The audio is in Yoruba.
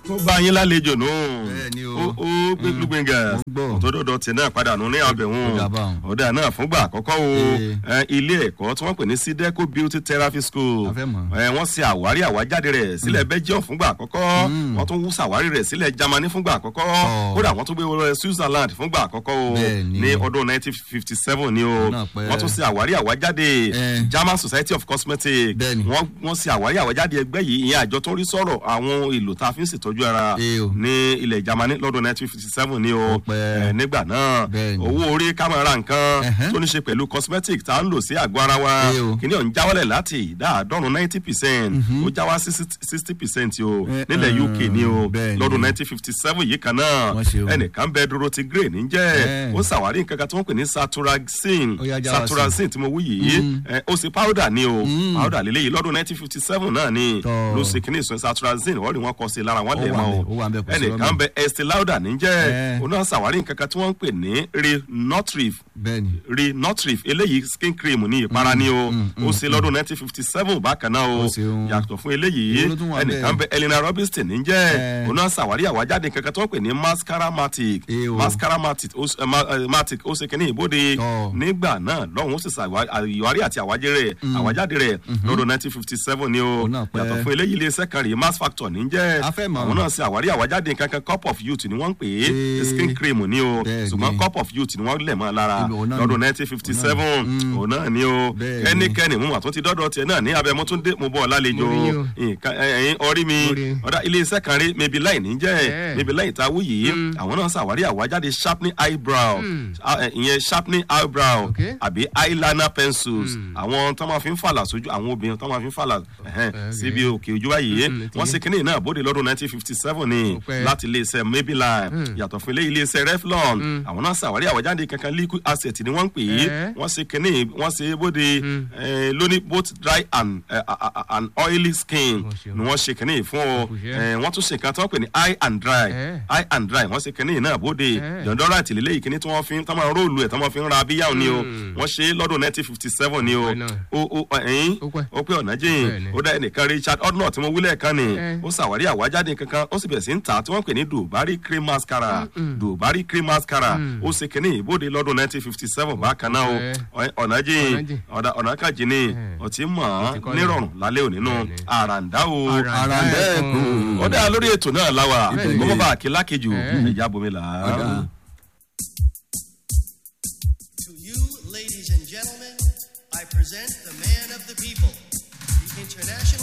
ó bá yín lálejò nù. Bẹ́ẹ̀ni o. ó ó gbẹgbẹgbẹngà Mo gbọ́. òtòdòdò tí náà padà nù ní àbẹ̀wọ̀n Ó dà báun. ọ̀dà náà fúngbà àkọ́kọ́ o Ee. ẹ, ilé ẹ̀kọ́ tí wọ́n pè ní sideco beauty therapy school A fẹ́ mọ̀. ẹ, wọ́n ṣe àwárí àwájáde rẹ̀ sílẹ̀ belgium fúngbà àkọ́kọ́ wọ́n tún wú sàwárí rẹ̀ sílẹ̀ germany fúngbà àkọ́kọ́ Ọ̀. kódà wọ́n tún gbé wọlé switzerland fúngbà àkọ́kọ́ o Bẹ́ẹ̀ni. ní ọdún 1957 ni o Náà pẹ́. wọ́n tún ṣe àwárí àwájáde Ẹ. german society of cosmetics Bẹ́ẹ̀ni. wọ́n wọ́n ṣe àwárí àwájáde ẹgbẹ́ yìí ìyẹn àjọ tó ń rí sọ̀rọ̀ àwọn èlò tá a fi ń ṣètọ́jú ara Ee o. ní ilẹ̀ germany lọ́dún 1957 ni o Ó pẹ́. ẹ, nígbà náà Bẹ́ẹ̀ni. owó orí kámẹ́rà nǹkan Ẹ̀hẹ́n. tó ní ṣe pẹ̀lú cosmetic tá a ń lò sí àgọ́ ara wa Ee o. kìíní ọ̀hún jáwálẹ̀ láti ìdá àádọ́rùn ninety percent ó já wá sí sixty percent o Eh, nílẹ̀ uk ni o bẹ́ẹ̀ni. lọ́dún nineteen fifty seven yìí kan náà Wọ́n ṣe o. ẹnìkan bẹ dúró ti grey níjẹ́ Eh. ó ṣàwárí nǹkan kan tí wọ́n pè ní saturaxin Ó yá, já wá sí. saturaxin tí mo wú yìí eh, ó ṣe powder ni o powder lélẹ́yìí lọ́dún nineteen fifty seven náà ni Tọ́. ló ṣe kíní ìsọ saturaxin wọ́n rí wọn kọ́ sí lára wọn Ó lẹ̀ wà mọ́ ńbẹ̀, o ó wà ńbẹ̀, kò sí ẹnìkan lọ́nà. bẹ estee lauder níjẹ́ Eh. òun náà ṣàwárí nǹkan kan tí wọ́n ń pè ní renotrif bẹ́ẹ̀ni. renotrif eléyìí skin cream ní ìpara ni o ó ṣe lọ́dún nineteen fifty seven bákan náà o Ó ṣeun. yàtọ̀ fún eléyìí Èwo ló tún wà ẹnìkan bẹ elena robinson ní jẹ́ Eh. òun náà ṣàwárí àwájáde kankan tó ń pè ní mascaramatic Eh o. mascaramatic ó ṣe- eh, ma- eh, matic ó ṣe kínní ìbòde Tọ́. nígbà náà lọ́hùn ó sì ṣàwárí àti àwájẹ rẹ̀ àwájáde rẹ̀ lọ́dún nineteen fifty seven ni o Òun náà pẹ́. yàtọ̀ fún eléyìí iléeṣẹ́ kan rèé mass factor ní jẹ́ A fẹ́ mọ̀. àwọn náà ṣe àwárí àwájáde kankan cup of youth ni wọ́n ń pè é Eh. skin cream ni o Bẹ́ẹ̀ni. ṣùgbọ́n cup of youth ni wọ́n lẹ̀ mọ́ lára Ibi òun náà lọ́dún ni. nineteen fifty seven òun náà ni o Bẹ́ẹ̀ni. kẹ́nikẹ́ni mú àtún ti dọ́dọ̀ tiẹ̀ náà ní abẹ́ mo tún dé mo bọ̀ lálejò Mo rí yín o. nǹkan ẹ̀yìn orí mi Mo rí. ọ̀dà iléeṣẹ́ kan rí maybe line ní jẹ́ Eh. maybe line ta wú yìí àwọn náà ṣàwárí àwájáde sharpening eyebrow Ah, eh, ìyẹn sharpening eyebrow Okay. àbí eyeliner pencils àwọn tó máa fi ń fàlà sójú àwọn obìnrin tó máa fi ń fàlà ẹ̀hẹ́n, Okay. síbi òkè ojú báyìí Mm, ti wọ́n yé. ṣe kínní náà bóde lọ́dún nineteen fifty seven ni Ó pẹ́. láti iléeṣẹ́ maybelline yàtọ̀ fún ilé iléeṣẹ́ reflon àwọn náà ṣàwárí àwájáde kankan liquid asset ni wọ́n ń pè é Eh. wọ́n ṣe kínní wọ́n ṣe bóde eh, lóní both dry and, eh, a- a- and oily skin Wọ́n ṣe o. ni wọ́n ṣe kínní fún ọ Kò ṣe. Eh, wọ́n tún ṣe nǹkan tí wọ́n pè ní eye and dry Eh. eye and dry wọ́n ṣe kínní náà bóde Eh. yọ̀ndọ́rà ìtìlélẹ́ yìí kínní tí wọ́n fi ń tọ́ máa róòlù ẹ̀ tọ́ máa fi ń ra abíyáwó ni o wọ́n ṣe é lọ́dún nineteen fifty seven ni o Ó pẹ́ náà. o o ẹ̀yìn Ó pẹ́. ó pé ọ̀nà jìn Bẹ́ẹ̀ni. ó dá ẹnìkan richard ordnott tí mo wílẹ̀ kan ni Eh. ó ṣàwárí àwájáde kankan ó sì bẹ̀rẹ̀ sí ń ta tí wọ́n pè ní dubari cream mascara dubari cream mascara ó ṣe kínní ìbòde lọ́dún nineteen fifty seven bákan náà Eh. o Ọ̀- ọ̀nà jìn Ọ̀nà jìn. ọ̀dà ọ̀nà kàjì ni Eh. ọtí mọ̀ Ó ti ọ́n kọ́lẹ̀. nírọ̀rùn lálẹ́ òní nù Bẹ́ẹ̀ni. àràǹdá o Àràǹdá Àràǹdá ẹ̀kún. ẹ̀kún. ó dá lórí ètò náà láwa Bẹ́ẹ̀ni. kó má bàa kí lákejù Eh. ẹ̀yà bomi là á. Ọ̀dà. To you, ladies and gentlemen, I present the man of the people, the international